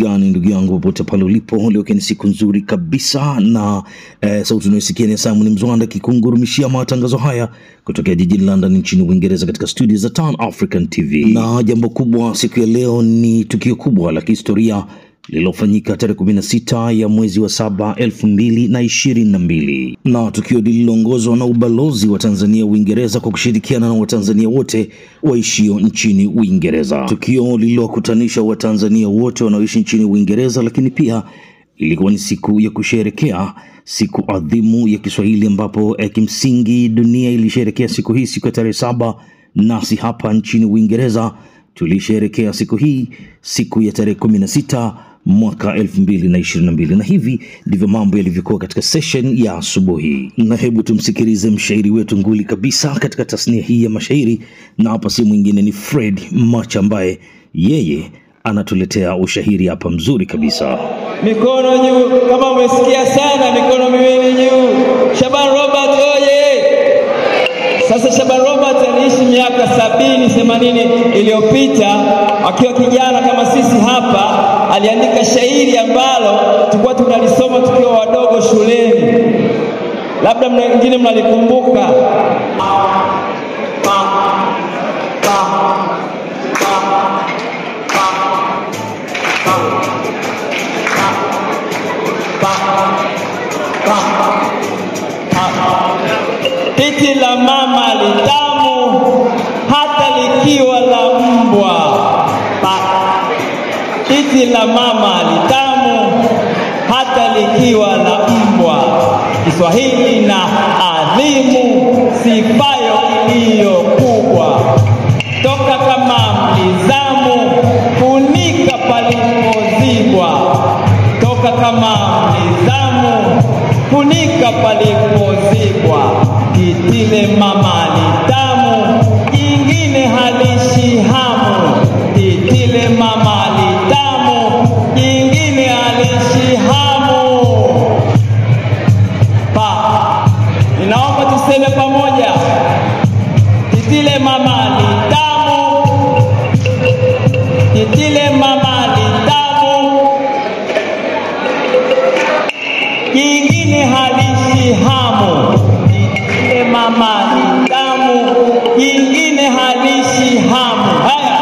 gani ndugu yangu popote pale ulipo leo ni siku nzuri kabisa na eh, sauti unayosikia ni simon mzwanda kikungurumishia matangazo haya kutokea jijini london nchini uingereza katika studio za Tan african tv na jambo kubwa siku ya leo ni tukio kubwa la kihistoria lililofanyika tarehe 16 ya mwezi wa saba 2022 na tukio lililoongozwa na ubalozi wa Tanzania Uingereza kwa kushirikiana na Watanzania wote waishio nchini Uingereza. Tukio lililowakutanisha Watanzania wote wanaoishi nchini Uingereza, lakini pia ilikuwa ni siku ya kusherekea siku adhimu ya Kiswahili ambapo eh, kimsingi dunia ilisherekea siku hii siku ya tarehe saba, nasi hapa nchini Uingereza tulisherekea siku hii siku ya tarehe 16 mwaka 2022 na hivi ndivyo mambo yalivyokuwa katika session ya asubuhi na hebu tumsikilize mshairi wetu nguli kabisa katika tasnia hii ya mashairi na hapa si mwingine ni fred mach ambaye yeye anatuletea ushahiri hapa mzuri kabisa mikono juu kama umesikia sana mikono miwili juu shaban robert oye sasa shaban robert aliishi miaka sabini themanini iliyopita akiwa kijana kama sisi hapa aliandika shairi ambalo tulikuwa tunalisoma tukiwa wadogo shuleni labda mna- wengine mnalikumbuka titi la mama litamu hata likiwa la mbwa pa. titi la mama litamu hata likiwa la mbwa kiswahili na adhimu sifayo iliyo kubwa toka kama mlizamu funika palipozibwa toka kama mlizamu funika palipozibwa kitile mama ni tamu jingine halishi hamu kitile mama ni tamu jingine halishi hamu pa ninaomba tuseme pamoja titile mama ni tamu titile mama ni tamu jingine halishi hamu jingine mama ni tamu jingine halishi hamu haya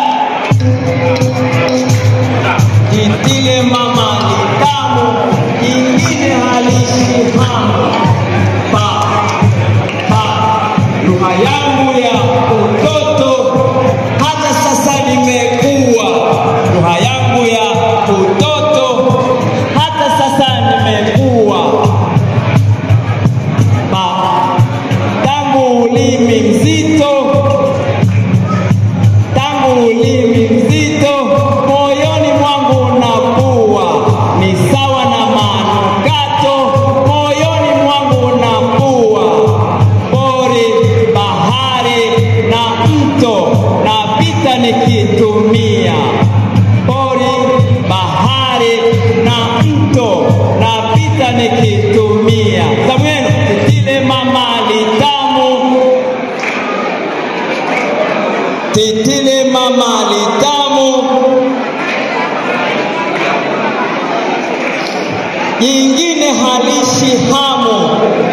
jingine mama ni tamu jingine halishi hamu pa pa lugha yangu ya utoto hata sasa nimekuwa lugha yangu ya utoto hata sasa nimekuwa Pa- tangu ulimi mzito tangu ulimi mzito moyoni mwangu unapua ni sawa na manukato moyoni mwangu unapua pori bahari na mto napita nikitumia pori bahari na mto napita nikitumia zamwenu titile mama litamu titile mama litamu jingine halishi hamu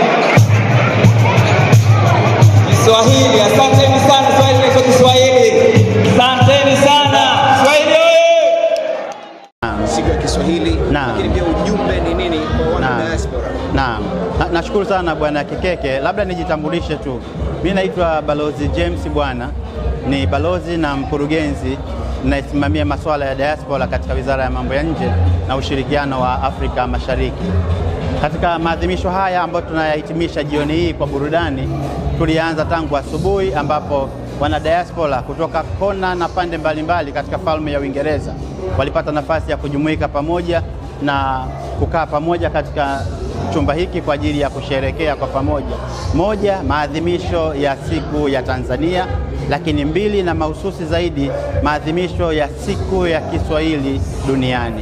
Kiswahili. Asanteni sana, Kiswahili naitwa Kiswahili. Asanteni sana, Kiswahili oye! siku ya Kiswahili, Naam. lakini pia ujumbe ni nini kwa wana Naam. diaspora? Naam, Na- nashukuru sana bwana Kikeke. Labda nijitambulishe tu, mi naitwa Balozi James Bwana, ni balozi na mkurugenzi nayesimamia masuala ya diaspora katika Wizara ya Mambo ya Nje na ushirikiano wa Afrika Mashariki. Katika maadhimisho haya ambayo tunayahitimisha jioni hii kwa burudani, tulianza tangu asubuhi ambapo wana diaspora kutoka kona na pande mbalimbali katika falme ya Uingereza walipata nafasi ya kujumuika pamoja na kukaa pamoja katika chumba hiki kwa ajili ya kusherekea kwa pamoja. Moja, maadhimisho ya siku ya Tanzania, lakini mbili, na mahususi zaidi, maadhimisho ya siku ya Kiswahili duniani.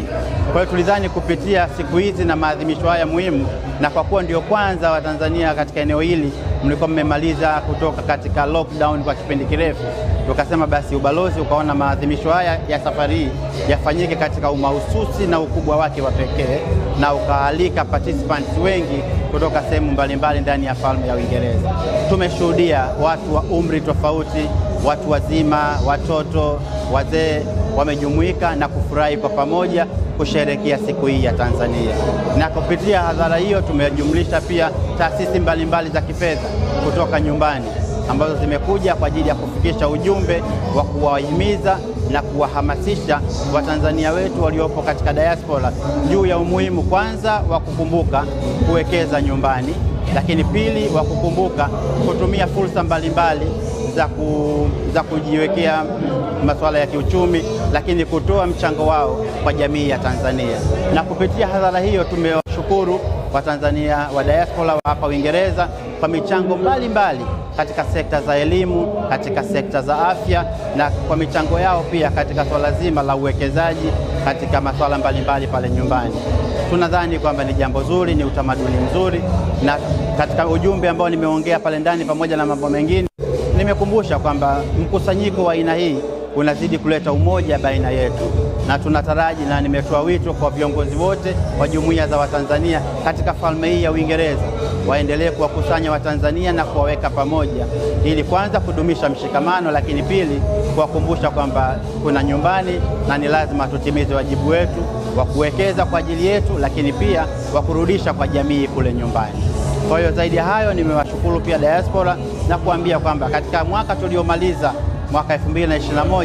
Kwa hiyo tulidhani kupitia siku hizi na maadhimisho haya muhimu, na kwa kuwa ndio kwanza Watanzania katika eneo hili mlikuwa mmemaliza kutoka katika lockdown kwa kipindi kirefu, tukasema basi ubalozi ukaona maadhimisho haya ya safari hii yafanyike katika umahususi na ukubwa wake wa pekee, na ukaalika participants wengi kutoka sehemu mbalimbali ndani ya falme ya Uingereza. Tumeshuhudia watu wa umri tofauti, watu wazima, watoto, wazee wamejumuika na kufurahi kwa pamoja kusherehekea siku hii ya Tanzania. Na kupitia hadhara hiyo tumejumlisha pia taasisi mbalimbali za kifedha kutoka nyumbani ambazo zimekuja kwa ajili ya kufikisha ujumbe wa kuwahimiza na kuwahamasisha Watanzania wetu waliopo katika diaspora juu ya umuhimu kwanza wa kukumbuka kuwekeza nyumbani, lakini pili wa kukumbuka kutumia fursa mbalimbali za, ku, za kujiwekea masuala ya kiuchumi, lakini kutoa mchango wao kwa jamii ya Tanzania. Na kupitia hadhara hiyo tumewashukuru Watanzania wa diaspora wa hapa Uingereza kwa michango mbalimbali mbali katika sekta za elimu, katika sekta za afya na kwa michango yao pia katika swala zima la uwekezaji katika masuala mbalimbali pale nyumbani. Tunadhani kwamba ni jambo zuri, ni utamaduni mzuri, na katika ujumbe ambao nimeongea pale ndani pamoja na mambo mengine nimekumbusha kwamba mkusanyiko wa aina hii unazidi kuleta umoja baina yetu, na tunataraji na nimetoa wito kwa viongozi wote wa jumuiya za Watanzania katika falme hii ya Uingereza waendelee kuwakusanya Watanzania na kuwaweka pamoja, ili kwanza kudumisha mshikamano, lakini pili kuwakumbusha kwamba kuna nyumbani na ni lazima tutimize wajibu wetu wa kuwekeza kwa ajili yetu, lakini pia wa kurudisha kwa jamii kule nyumbani. Kwa hiyo zaidi ya hayo, nimewashukuru pia diaspora na kuambia kwamba katika mwaka tuliomaliza mwaka 2021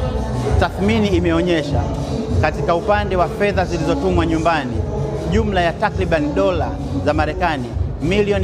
tathmini imeonyesha katika upande wa fedha zilizotumwa nyumbani jumla ya takriban dola za Marekani milioni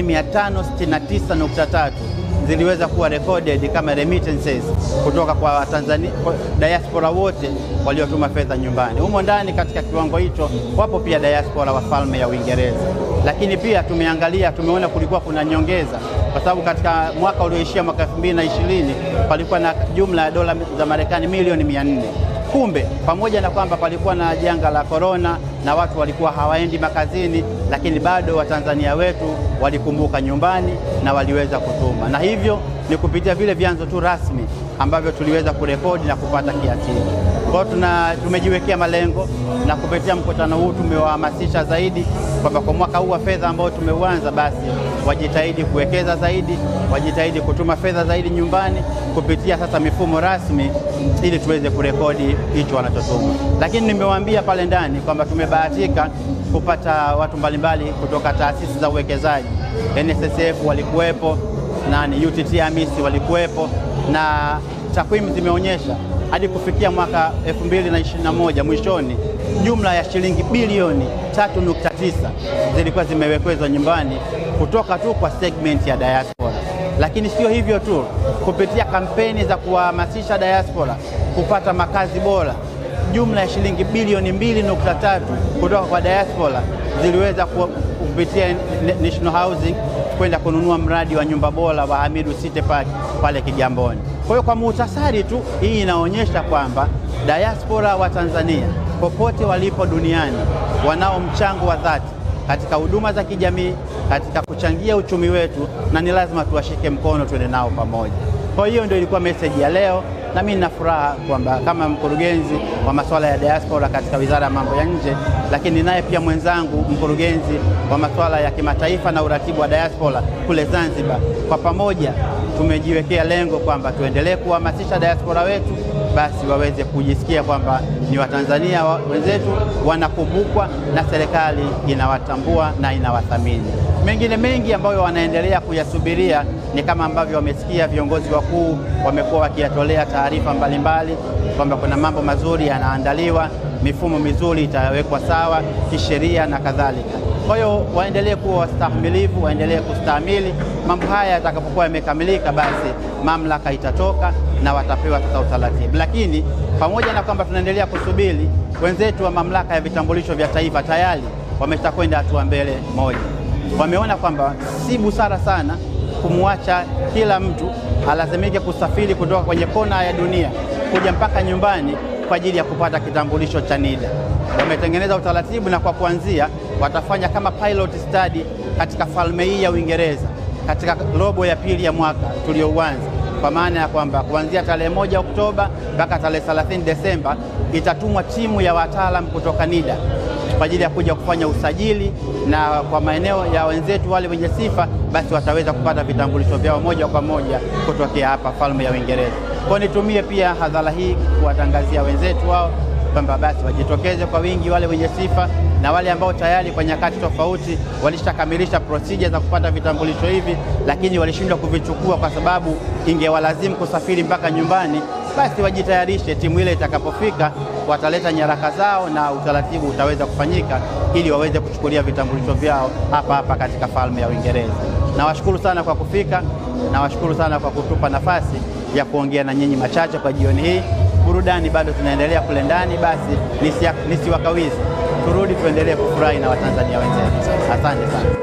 569.3 ziliweza kuwa recorded kama remittances kutoka kwa Watanzania diaspora wote waliotuma fedha nyumbani. Humo ndani katika kiwango hicho wapo pia diaspora wa falme ya Uingereza, lakini pia tumeangalia, tumeona kulikuwa kuna nyongeza kwa sababu katika mwaka ulioishia mwaka 2020 palikuwa na jumla ya dola za Marekani milioni 400. Kumbe pamoja na kwamba palikuwa na janga la korona na watu walikuwa hawaendi makazini, lakini bado Watanzania wetu walikumbuka nyumbani na waliweza kutuma, na hivyo ni kupitia vile vyanzo tu rasmi ambavyo tuliweza kurekodi na kupata kiasi hiki. Kwa hiyo tuna tumejiwekea malengo na kupitia mkutano huu tumewahamasisha zaidi kwamba kwa mwaka huu wa fedha ambao tumeuanza, basi wajitahidi kuwekeza zaidi, wajitahidi kutuma fedha zaidi nyumbani kupitia sasa mifumo rasmi, ili tuweze kurekodi hicho wanachotuma. Lakini nimewaambia pale ndani kwamba tumebahatika kupata watu mbalimbali kutoka taasisi za uwekezaji. NSSF walikuwepo, nani UTT AMIS walikuwepo, na takwimu zimeonyesha hadi kufikia mwaka 2021 mwishoni, jumla ya shilingi bilioni 3.9 zilikuwa zimewekezwa nyumbani kutoka tu kwa segment ya diaspora. Lakini sio hivyo tu, kupitia kampeni za kuwahamasisha diaspora kupata makazi bora, jumla ya shilingi bilioni 2.3 kutoka kwa diaspora ziliweza kupitia National Housing kwenda kununua mradi wa nyumba bora wa Hamidu City Park pale Kigamboni. Kwa hiyo kwa muhtasari tu, hii inaonyesha kwamba diaspora wa Tanzania popote walipo duniani wanao mchango wa dhati katika huduma za kijamii, katika kuchangia uchumi wetu, na ni lazima tuwashike mkono, tuende nao pamoja. Kwa hiyo ndio ilikuwa meseji ya leo, na mimi nina furaha kwamba kama mkurugenzi wa masuala ya diaspora katika Wizara ya Mambo ya Nje, lakini naye pia mwenzangu mkurugenzi wa masuala ya kimataifa na uratibu wa diaspora kule Zanzibar, kwa pamoja tumejiwekea lengo kwamba tuendelee kuhamasisha diaspora wetu basi waweze kujisikia kwamba ni Watanzania wenzetu wanakumbukwa na serikali inawatambua na inawathamini. Mengine mengi ambayo wanaendelea kuyasubiria ni kama ambavyo wamesikia viongozi wakuu wamekuwa wakiyatolea taarifa mbalimbali kwamba kuna mambo mazuri yanaandaliwa, mifumo mizuri itawekwa sawa kisheria na kadhalika. Kwa hiyo waendelee kuwa wastahimilivu, waendelee kustahimili. Mambo haya yatakapokuwa yamekamilika, basi mamlaka itatoka na watapewa sasa utaratibu. Lakini pamoja na kwamba tunaendelea kusubiri, wenzetu wa mamlaka ya vitambulisho vya taifa tayari wameshakwenda hatua mbele moja. Wameona kwamba si busara sana kumwacha kila mtu alazimike kusafiri kutoka kwenye kona ya dunia kuja mpaka nyumbani kwa ajili ya kupata kitambulisho cha NIDA. wametengeneza utaratibu, na kwa kuanzia watafanya kama pilot study katika falme hii ya Uingereza katika robo ya pili ya mwaka tuliouanza, kwa maana ya kwamba kuanzia tarehe moja Oktoba mpaka tarehe 30 Desemba itatumwa timu ya wataalam kutoka NIDA kwa ajili ya kuja kufanya usajili, na kwa maeneo ya wenzetu wale wenye sifa, basi wataweza kupata vitambulisho vyao moja kwa moja kutokea hapa falme ya Uingereza. Kwa nitumie pia hadhara hii kuwatangazia wenzetu wao kwamba basi wajitokeze kwa wingi, wale wenye sifa na wale ambao tayari kwa nyakati tofauti walishakamilisha procedure za kupata vitambulisho hivi, lakini walishindwa kuvichukua kwa sababu ingewalazimu kusafiri mpaka nyumbani, basi wajitayarishe. Timu ile itakapofika wataleta nyaraka zao na utaratibu utaweza kufanyika ili waweze kuchukulia vitambulisho vyao hapa hapa katika falme ya Uingereza. Nawashukuru sana kwa kufika, nawashukuru sana kwa kutupa nafasi ya kuongea na nyinyi machache kwa jioni hii. Burudani bado zinaendelea kule ndani, basi nisiwakawizi, turudi tuendelee kufurahi na Watanzania wenzetu. Asante sana.